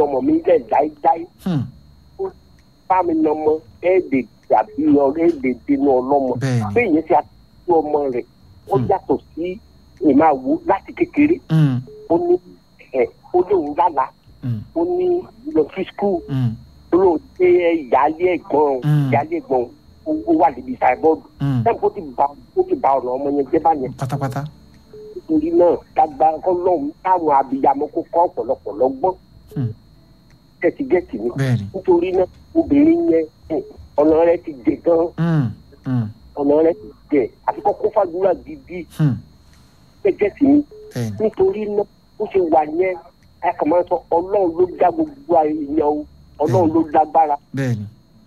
ọmọ mi lẹ̀ láíláí Hmm. bá mi nà ọmọ ẹ̀ẹ́dẹ̀ tàbí ẹ̀ẹ́dẹ̀ dínú ọlọ́mọ bẹ́ẹ̀ni bẹ́ẹ̀ yẹn ti àtúntò ọmọ rẹ̀ ó Hmm. yàtọ̀ sí ìmáwo láti kékeré Hmm. ó ní ẹ̀ ó lóun lálàá Hmm. ó ní lọ sí skul Hmm. ó lóun dé ìyáálé ẹ̀gbọ́n Mm. ìyáálé ẹ̀gbọ́n ó ó wà níbi ìsàbọ̀dù Hmm. sẹ́ni ó ti ba ó ti ba ọ̀nà ọmọ yẹn jẹ́ báyẹn pátápátá nítorí náà kágbá ọlọ́run táwọn abiyamọ kó kọ́ ọ̀pọ̀lọpọ̀ lọ́gbọ́n Hmm. gẹ̀tìgẹ̀tì ni bẹ́ẹ̀ni nítorí náà obìnrin yẹn hmm, ọ̀nà rẹ̀ ti dè gan Hmm. Hmm. ọ̀nà rẹ̀ ti dè àti kọ́kọ́ fàdúrà gidi Hmm. gẹ̀tì ni bẹ́ẹ̀ni nítorí náà ó ṣe wà yẹn ẹ kàn máa sọ ọlọ́run ló dá gbogbo èèyàn o ọlọ́run ló dágbára bẹ́ẹ̀ni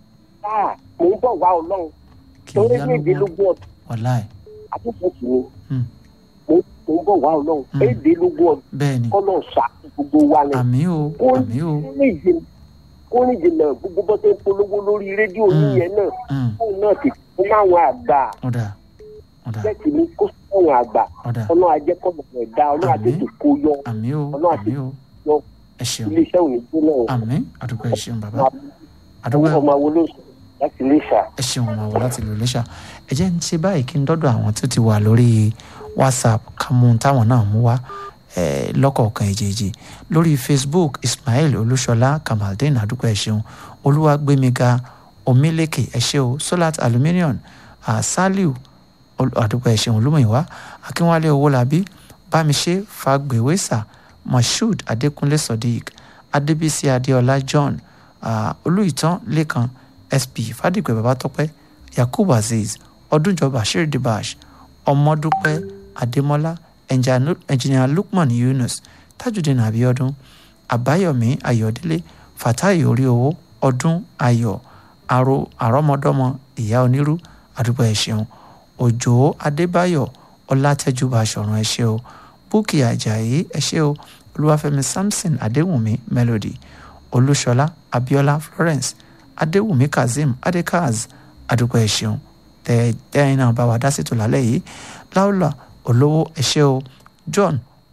ah mò ń bọ̀ wá ọlọ́run kì í torí yá ní lọ́gbọ́n ìdílógún ọdún wàláì àtúntò sí ni Hmm. mò mò ń bọ̀ wá ọlọ́run Hmm. èdèlógún ọdún bẹ́ẹ̀ni kọ́lọ̀ ṣá gbogbo wa ni àmì o kó àmì o ní ìjìnlẹ̀ kó ní ìjìnlẹ̀ gbogbo bọ́ tó ń polówó lórí rédíò Hmm. yíyẹn náà Hmm. fóun náà ti fún àwọn àgbà ọ̀dà ọ̀dà jẹ́kì ní kó fún àwọn àgbà ọ̀dà ọlọ́run ajẹ́kọ̀ọ́ rẹ̀ dá ọlọ́run Àmín. àtètè kó yọ àmì o Ọlọ́run àti àmì o yọ ẹ ṣeun iléeṣẹ́ òní gbóná o àmì àdúgbò ẹ ṣeun bàbá àdúgbò ọmọ àwọn olóṣù láti lè ṣà. ẹ ṣeun ọmọ àwọn láti lò lẹ́ṣà ẹ jẹ́ ń ṣe báyìí kí n dọ́dọ̀ àwọn tó ti wà lórí whatsapp ká mú un táwọn náà mú wá eh, lọ́kọ̀ọ̀kan èjèèjì lórí facebook ismail olúṣọlá kamaldeen àdúgbò ẹ ṣeun olúwàgbémiga omílékè ẹ ṣé o solat aluminium uh, saliu ol- àdúgbò ẹ ṣeun olúmọ̀ìwá akínwálé owólabí bámiṣé fagbèwésà moshood adékúnlé sodiq adébísí adéọlá john uh, olùìtàn lẹ́kan sp fàdípẹ babatọpẹ yakub azeez ọdúnjọ bashir dibash ọmọdúpẹ adémọlá Engineer- engineer lukman yunus tajudeen abiodun àbáyọmí ayọdẹlẹ fatai oríowó ọdún ayọ̀ àrò àrọmọdọ́mọ ìyá onírú àdúgbò ẹ ṣeun òjò adébáyọ̀ ọlátẹjúbà sọrun ẹ ṣé o búkì ajayi ẹ ṣé o olúwàfẹ́mi samson adéwùnmí melody olúṣọlá abiola florence adéwùmí kazeem adekaz àdúgbò ẹ ṣeun tẹ tẹyin náà bá wa dá sí tò lálẹ́ yìí láòlà olówó ẹ ṣé o john